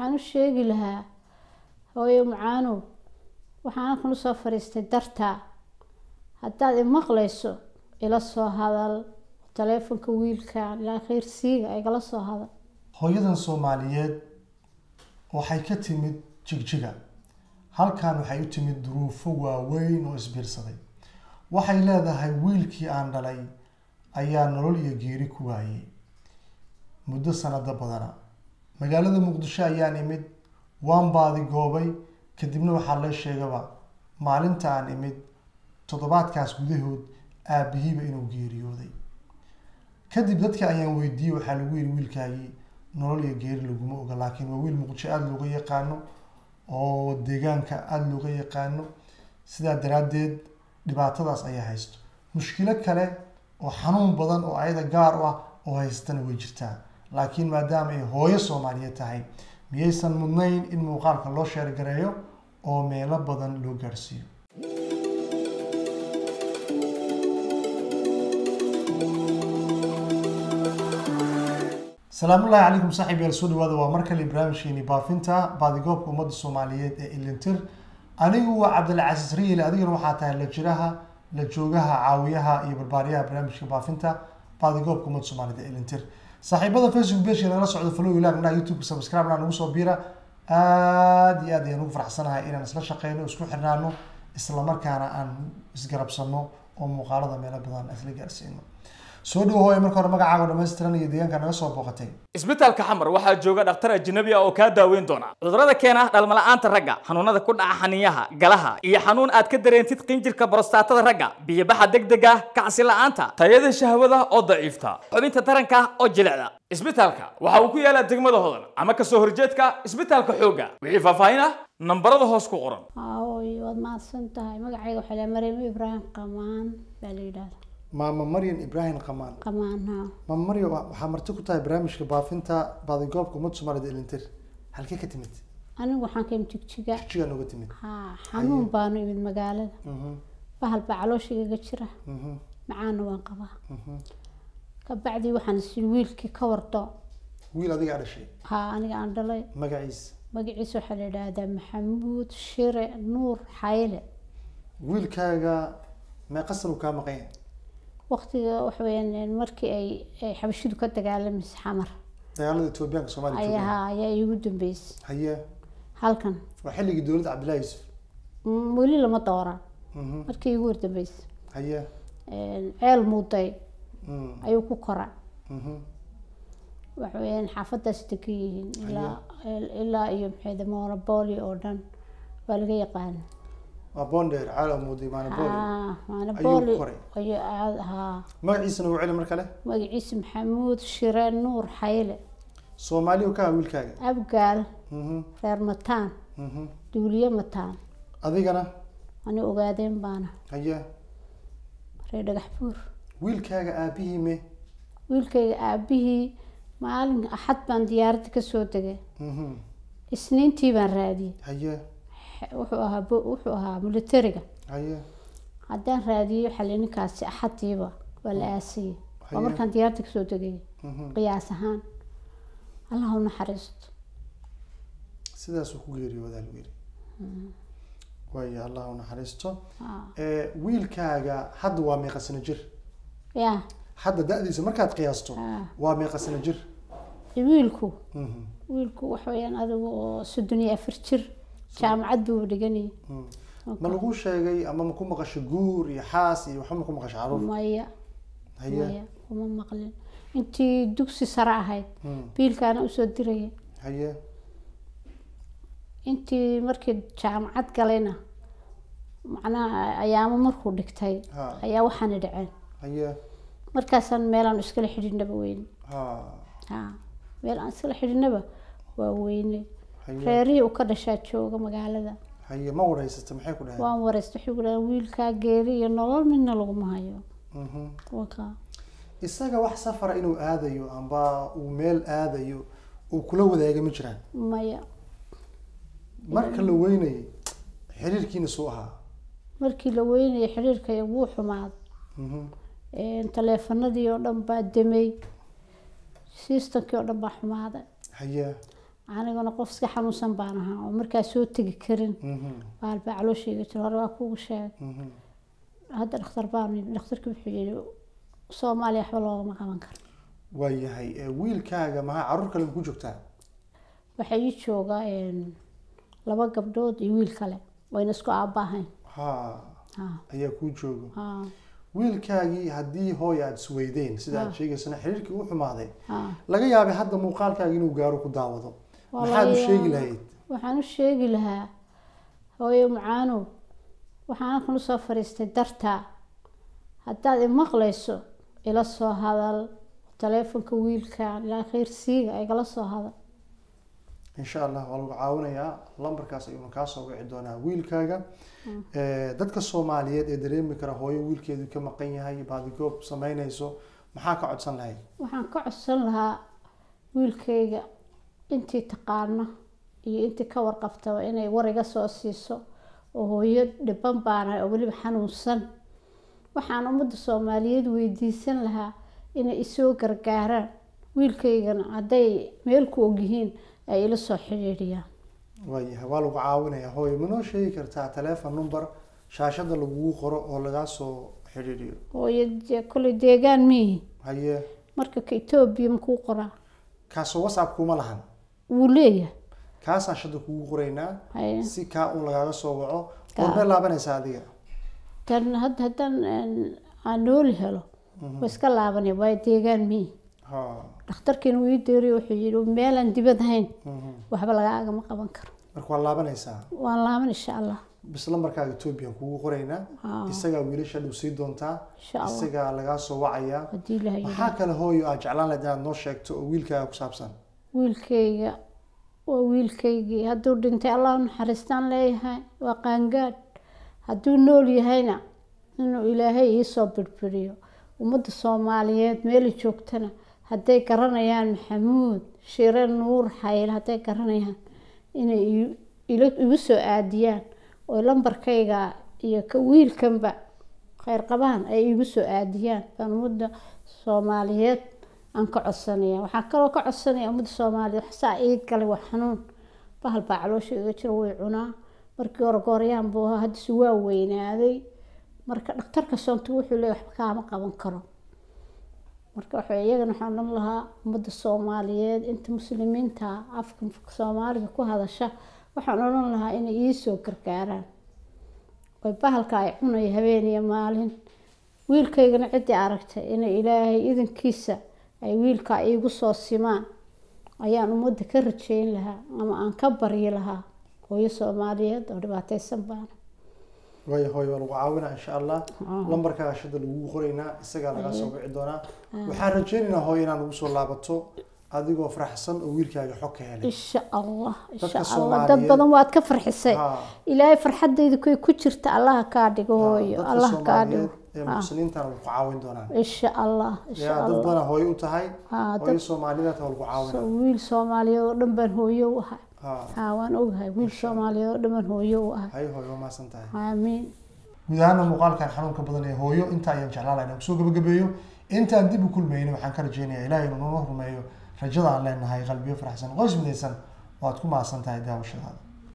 waxaan u sheegi lahaa hooyo macaanow waxaan halkan usoo fadhiistay dartaa haddaad imaqlayso ila soo hadal taleefonka wiilka ilaa khayrsiiga igala soo hadal hooyadan soomaaliyeed waxay ka timid jigjiga halkan waxay u timid duruufo waaweyn oo isbiirsaday waxay leedahay wiilkii aan dhalay ayaa nolol iyo geeri ku waayey muddo sanado badana magaalada muqdisho ayaan imid waan baadi goobay kadibna waxaa la sheegaba maalinta aan imid toddobaadkaas gudahood aabihiiba inuu geeriyooday kadib dadka ayaan weydiiyey waxaa lagu yidhi wiilkaagii nolol iyo geeri laguma oga laakiin waa wiil muqdisho aada looga yaqaano oo deegaanka aada looga yaqaano sidaa daraaddeed dhibaatadaas ayaa haysto mushkilo kale oo xanuun badan oo ayada gaar u ah oo haystana way jirtaa laakiin maadaama ay hooyo soomaaliyeed tahay miyaysan mudnayn in muuqaalka loo sheergareeyo oo meelo badan loo gaarhsiiyo salaamullaahi calaykum saaxiib yaal soo dhawaada waa mar kale barnaamijkeeni baafinta baadigoobka ummadda soomaaliyeed ee ilintir anigu waa cabdilcasiis riyel adigana waxaa tahay la jiraha la joogaha caawiyaha iyo barbaariyaha barnaamijka baafinta baadigoobka ummadda soomaaliyeed ee ilintir saaxiibada facebook pageka nagala socdo follow ilaag naha youtube subscribe naa nagu soo biira aada iyo aad ayaan ugu faraxsanahay inaan isla shaqeyno isku xirnaano islamarkaana aan isgarabsano oo muuqaalada meelo badan isla gaarsiino soo dhawo hooya marka hore magacaaga dhamaystiran iyo deegaanka naga soo booqatay isbitaalka xamar waxaa jooga dhakhtar ajnabi ah oo kaa daaweyn doona cudurrada keena dhalmala'aanta ragga xanuunada ku dhaca xaniyaha galaha iyo xanuun aad ka dareentid qinjirka borostatada ragga biyobaxa degdega kacsi la'aanta tayada shahwada oo daciifta xubinta taranka oo jilicda isbitaalka waxa uu ku yaalaa degmada hodan ama kasoo horjeedka isbitaalka xoogga wixii faahfaahin ah nambarada hoos ku qoran hooy waad mahadsan tahay magacayga waxaa la maryamo ibraahim qamaan baa la yidhahda maama maryan ibraahim qamaan qamaan ha maama maryan wa- waxaa marti ku tahay barnaamijka baafinta baadigoobka ummadda soomaaliyeed ee ilintir halkee ka timid anigu waxaan ka imid jigjiga jigaa nooga timid ha xanuun baanu imid magaalada Mhm, bahal baa calooshaygaga jira mhm, macaana waan qabaa mhm. kabacdii waxaan isiri wiilkii ka wardo wiil adigaa dhashay ha aniga aan dhalay magaciisa magaciisa waxaa la yidhaahdaa maxamuud shire nuur xayle wiilkaaga meeqa san uu kaa maqan yahay waqtiga waxa weeyaan markii ay ay xabashidu ka dagaalamaysa xamar dagaalada etoobiyaanka soomaaliya jooga ayaa ayaa iigu dambeysay haye halkan waa xilligii dowladda cabdillahi yuusuf Mm, weli lama dooran Mhm, markii iigu wardambeysay haye ceel muuday Mm, ayuu ku koray mhm. waxa weeyaan xaafadaas degan yihiin ilaa ilaa iyo maxay monopoli oo dhan waa laga yaqaana waa bonder caala muuday maana booli haa monopoli koray. ayuu aad haa magaciisa nagu celi mar kale magaciisa maxamuud shire nuur xayle soomaaliya ka ah wiilkaaga abgaal Mhm, reer mataan mhm. duuliye mataan adigana ani ogaadeen baana haye reer dhagax buur wiilkaaga aabihii me wiilkayga aabihii maalin axad baan diyaaradda kasoo degay Mhm, isniintii baan raadiyey haye Xe- wuxuu ahaa bo- wuxuu ahaa militariga haye haddaan raadiyey waxaa la ninkaasi axadiiba waa la aasiyey waa Haye. markaan diyaaradda kasoo degay Mhm. qiyaas ahaan allah u naxariisto sidaasuu ku geeriyoodaa lagu yiri waayo allah u naxariisto Haa. Eh, wiilkaaga hadda waa meeqa sano jir yaa hadda da-diisa markaad qiyaasto haa. waa meeqa sano jir wiilku Mhm, wiilku waxa weeyaan adigu oo soddon iyo afar jir jaamacad buu dhiganayay mhm. ma lagu sheegay ama ma ku maqasho guur iyo xaas iyo waxba ma ku maqasho caruur maya haye maya kuma maqlin intii dugsi sare ahayd Mhm, biilkaana usoo diraya haye intii markii jaamacad galayna macnaha ayaamo markuu dhigtay ha ayaa waxaana dhaceen haye markaasaan meelaan iskala xidhiidhnaba weyne ha ha meel aan iskala xidhiidhnaba waa weyne haye reerihii uu ka dhashaa jooga magaalada haye ma wareysata maxay ku dhaheen waan wareysta waxay ku dhahaan wiilkaa geeri iyo nolol midna laguma hayo Mhm. wakaa isaga wax safara inuu aadayo amba uu meel aadayo uu kula wadaaga ma jiraan maya marka la weynayay xiriirkiina suu ahaa markii la weynayay xiriirkaya wuu xumaaday Mhm, taleefanadii oo dhan baa demay sistamkii oo dhan baa xumaaday haye aniguna qof iska xanuunsan baan ahaa oo markaa soo tegi karin Mhm, baal baa calooshayga jiro hore waa kugu sheegay mhm. hadda dhakhtar baan yimi dhakhtarkii wuxuu yidhi soomaaliya waxba loogama qaban karo waayahay ee, wiilkaaga maxaa caruur kale ku joogtaa waxaa ii jooga een, laba gabdhood iyo wiil kale wayna isku aabaahayn ha ha ayaa kuu jooga ha wiilkaagii haddii hooy aada isweydeen sida aad Ah. sheegaysana xiriirkii u xumaaday ha laga yaabay hadda muuqaalkaaga inuu gaaro ku daawado Waa maxaad u laga sheegi yaabaa. lahayd waxaan u sheegi lahaa hooyo macaanow waxaan halkan usoo fadhiistay dartaa haddaad imaqlayso ila soo hadal taleefonka wiilka ilaa khayr siiga igala soo hadal insha allah waa lagu caawinayaa lambarkaas ayuuna kaa soo wici doonaa wiilkaaga Eh, dadka soomaaliyeed ee dareemi kara hooyo wiilkeedu ka maqan yahay baadigoob sameynayso maxaa ka codsan lahayd waxaan ka codsan lahaa wiilkayga intii taqaano iyo intii ka warqabtaba inay war iga soo siiso oo hooyo dhiban baanahay oo weliba xanuunsan waxaan ummadda soomaaliyeed weydiisan lahaa inay isoo gargaaraan wiilkaygana hadday meel ku ogyihiin ay ila soo xidhiidhiyaan waayahay waa lagu caawinayaa hooyo manoo sheegi kartaa telephone number shaashada lagugu qoro oo lagaa soo xidhiidhiyo hooyo dee kolley deegaan miihi haye marka ka etoobiya makuu qoraa kaasoo whatsapp kuma lahan wuu leeyahay kaasaan shada kugu qoraynaa haye si kaa un lagaaga soo waco Kaa. goormee laabanaysaa adiga tan hadda haddaan een, aan nooli helo waa iska laabanaya waayo deegaan miihi ha dhakhtarkiina wuu ii deeriyo wuxuu yidhi meelaan dibad ahayn mhm. waxba lagaagama qaban karo marka waa laabanaysaa waan laaban insha allah bis lambarkaaga ethoobiyan kugu qoraynaa Haa. isagaa wiilasha dhow sii doontaa insha allah isagaa lagaa soo wacayaa haddii ilaha maxaa kale hooyo aad jeclaan lahayd inaad noo sheegto oo wiilkaaga ku saabsan wiilkayga waa wiilkaygii hadduu dhintay allah u naxariistaan leeyahay waa qaangaadh hadduu nool yahayna inuu ilaahay iisoo birbiriyo ummadda soomaaliyeed meelay joogtana hadday garanayaan maxamuud shire nuur xayl hadday garanayaan inay i- ila- igu soo aadiyaan oo lambarkayga iyo ka wiilkanba kheyr qabaan ay igu soo aadiyaan baan ummadda soomaaliyeed aan ka codsanaya waxaan kaloo ka codsanaya ummadda soomaaliyeed wax saa ii galay waa xanuun bahal baa caloosha iga jira way cunaa markii hore gooryaan buu ahaa haddise waa weynaaday marka dhakhtarka soonta wuxuu leeyahay waxba kaama qaban karo marka waxa iyagana waxaan odhan lahaa ummadda soomaaliyeed inta muslimiinta afka soomaaliga ku hadasha waxaan odhan lahaa inay iisoo gargaaraan oy bahalka ay cunaya habeen iyo maalin wiilkaygana ciddii aragtay inay ilaahay idankiisa ay wiilka iigu soo simaan ayaan ummadda ka rajeyn lahaa ama aan ka baryi lahaa hooyo soomaaliyeed oo dhibaateysan baana waayo hooyo waa lagu caawinaa insha allah Ah. lambarkaaga shada lagugu qoraynaa isagaa lagaa soo wici doonaa waxaan rajeynaynaa hooyo inaad ugu soo laabato adigoo faraxsan oo wiilkaaga xog ka helay insha allah insha Dadka allah dad Soomaaliyeed- badan waad ka farxisay Ha. ilaahay farxadayda kuy ku jirta allaha kaa dhigo hooyo dadka allah kaa dhigo soomaaliyeed ee muxsiniintana way ku caawin doonaan insha allah insha yaa dad allah badan hooyo u tahay Ha, hooyo dad- soomaaliyeed waa lagu caawinaa So, wiil soomaaliyeed oo dhan baan hooyo u ahay ha haa waan ogahay wiil soomaaliyeed oo dhan baan hooyo u ahay hay hooyo waa mahadsan tahay aamiin guud ahaana muuqaalkan xanuunka badan ee hooyo inta ayaan jeclaan lahaa inaan kusoo gabagabeeyo intaan dib u kulmayna waxaan ka rajeynayaa ilaahay inuu noo rumeeyo rajada aan leenahay qalbiyo faraxsan qoys midaysan oo aad ku mahadsan tahay daawashadaada